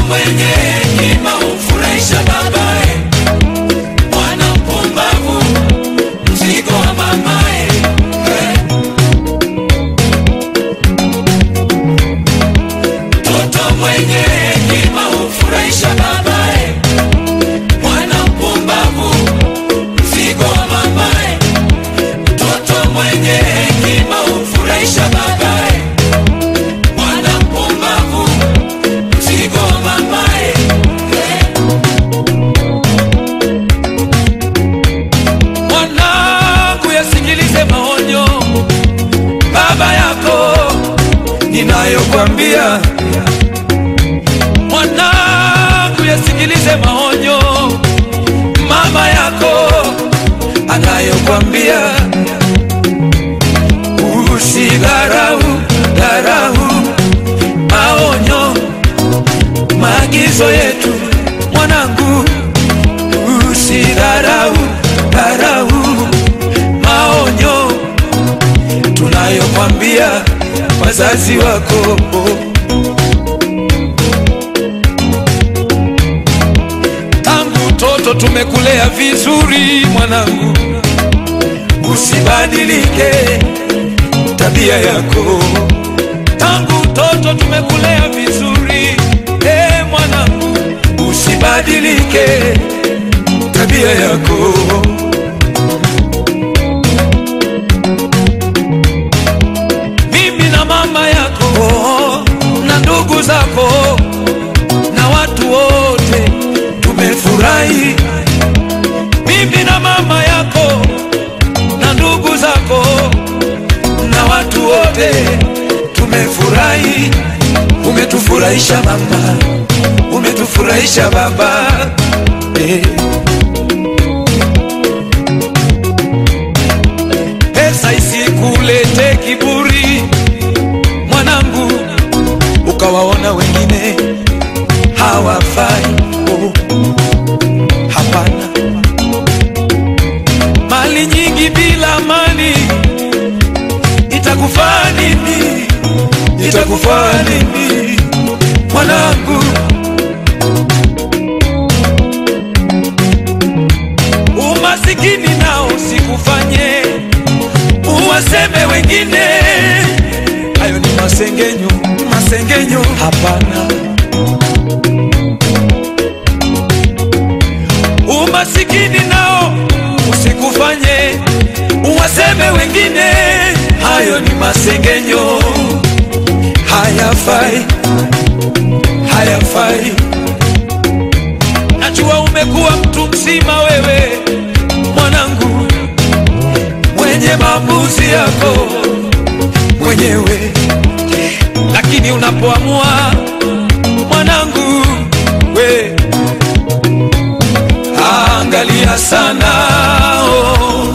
mwenye hekima humfurahisha babaye, mwana mpumbavu mzigo wa mamaye. Eh. Mtoto mwenye hekima humfurahisha babaye, mwana mpumbavu mzigo wa mamaye. Mtoto mwenye hekima humfurahisha babaye, mwana mpumbavu mzigo wa mamaye. Mwanangu, yasikilize maonyo baba yako ninayokwambia. Mwanangu, yasikilize maonyo mama yako anayokwambia. Usidharau dharau maonyo maagizo yetu mwanangu, usidharau dharau maonyo tunayokwambia wazazi wako. Tangu toto tumekulea vizuri mwanangu, usibadilike tabia yako. Tangu toto tumekulea vizuri e mwanangu, usibadilike tabia yako. Mimi na mama yako na ndugu zako na watu wote tumefurahi. Mimi na mama yako na ndugu zako na watu wote tumefurahi. Umetufurahisha mama, umetufurahisha baba eh. Pesa isikulete kiburi mwanangu, ukawaona wengine hawafai. Oh, hapana. Mali nyingi bila amani itakufaa nini? Itakufaa nini mwanangu? Umasikini nao sikufanye uwaseme wengine, hayo ni masengenyo, masengenyo. Hapana, umasikini nao usikufanye uwaseme wengine, hayo ni masengenyo, hayafai, hayafai. Najua umekuwa mtu mzima wewe mwanangu, mwenye maamuzi yako mwenyewe, lakini unapoamua mwanangu, we angalia sana oh,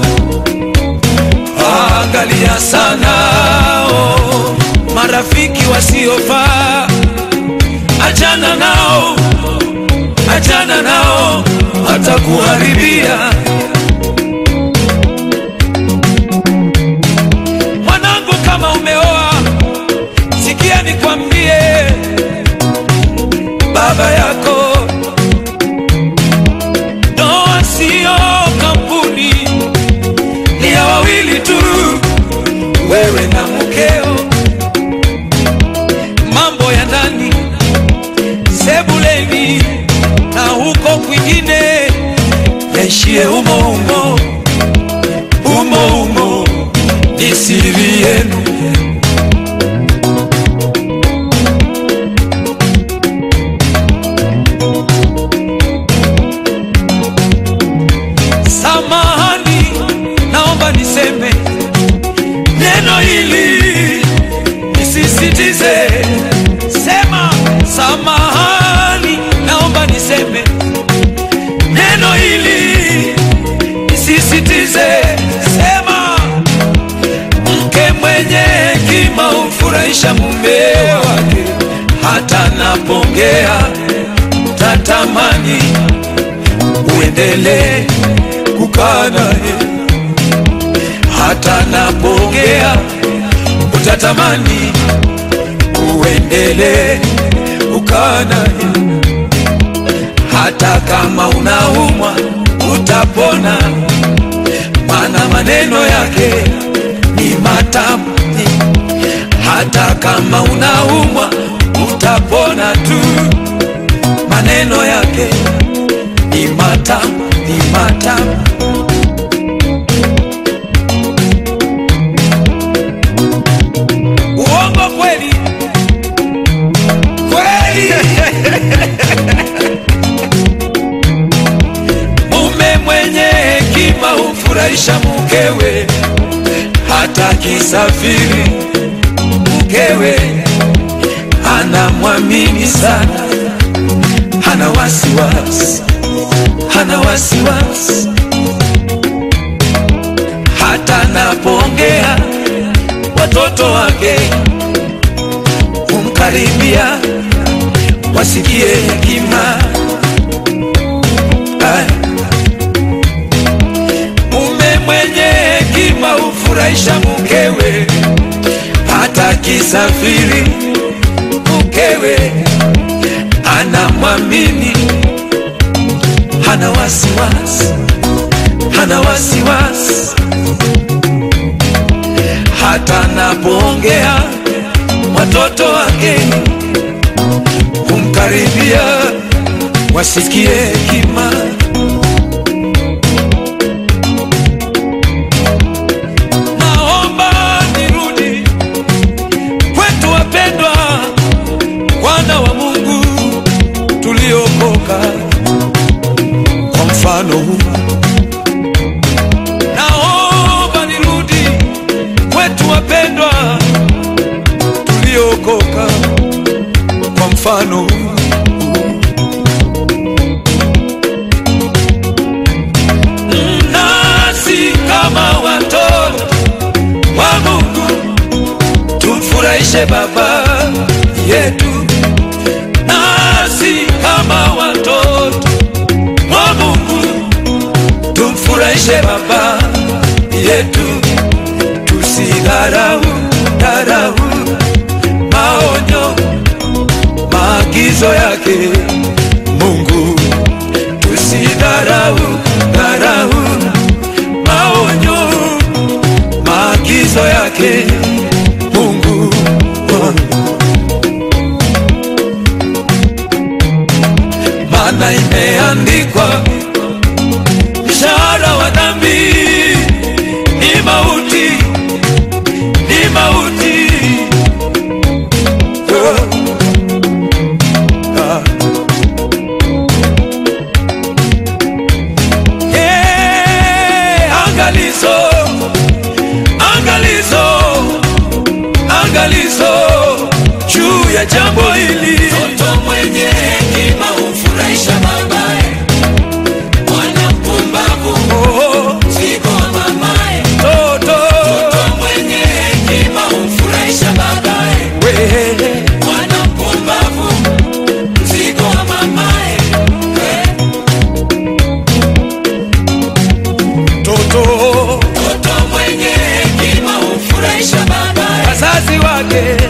angalia sana oh, marafiki wasiofaa, achana nao, achana nao, atakuharibia. Mwanangu, kama umeoa, sikia nikwambie, baba yako, ndoa sio kampuni, ni ya wawili tu, wewe na mkeo. Mambo ya ndani sebuleni na huko kwingine yaishie humo humo humo humo, ni siri yenu. Samahani, naomba niseme neno hili nisisitize. Sema samahani, naomba niseme neno hili nisisitize. Sema mke mwenye hekima humfurahisha mume wake, hata napongea tatamani uendelee kukaa naye, hata napongea utatamani uendelee kukaa naye. hata kama unaumwa utapona, maana maneno yake ni matamu. Hata kama unaumwa utapona tu, maneno yake ni matamu, ni matamu. Uongo kweli kweli. Mume mwenye hekima humfurahisha mkewe, hata kisafiri mkewe anamwamini sana, hana wasiwasi, hana wasiwasi, hata napoongea watoto wake humkaribia wasikie hekima. Ay. Mume mwenye hekima hufurahisha mkewe, hata kisafiri mkewe anamwamini, hana wasiwasi, hana wasiwasi, hata napoongea watoto wake kumkaribia wasikie hekima. Naomba nirudi kwetu, wapendwa, wana wa Mungu tuliokoka kwa mfano huu. Naomba nirudi kwetu, wapendwa, tuliokoka kwa mfano huu. nasi kama watoto wa Mungu tumfurahishe Baba yetu, nasi kama watoto wa Mungu tumfurahishe Baba yetu, tusidharau dharau maonyo maagizo yake Mungu, tusidharau dharau maonyo maagizo yake Mungu. Maana imeandikwa, mshahara wa dhambi ni mauti, ni mauti. Oh. Ah. Yeah, angalizo, angalizo, angalizo juu ya jambo hili. Mtoto mwenye hekima humfurahisha babaye, mwana mpumbavu Oh, mzigo wa mamaye. toto Mtoto mwenye hekima humfurahisha babaye, wewe mwana mpumbavu mzigo wa mamaye. toto Mtoto mwenye hekima humfurahisha babaye, wazazi wake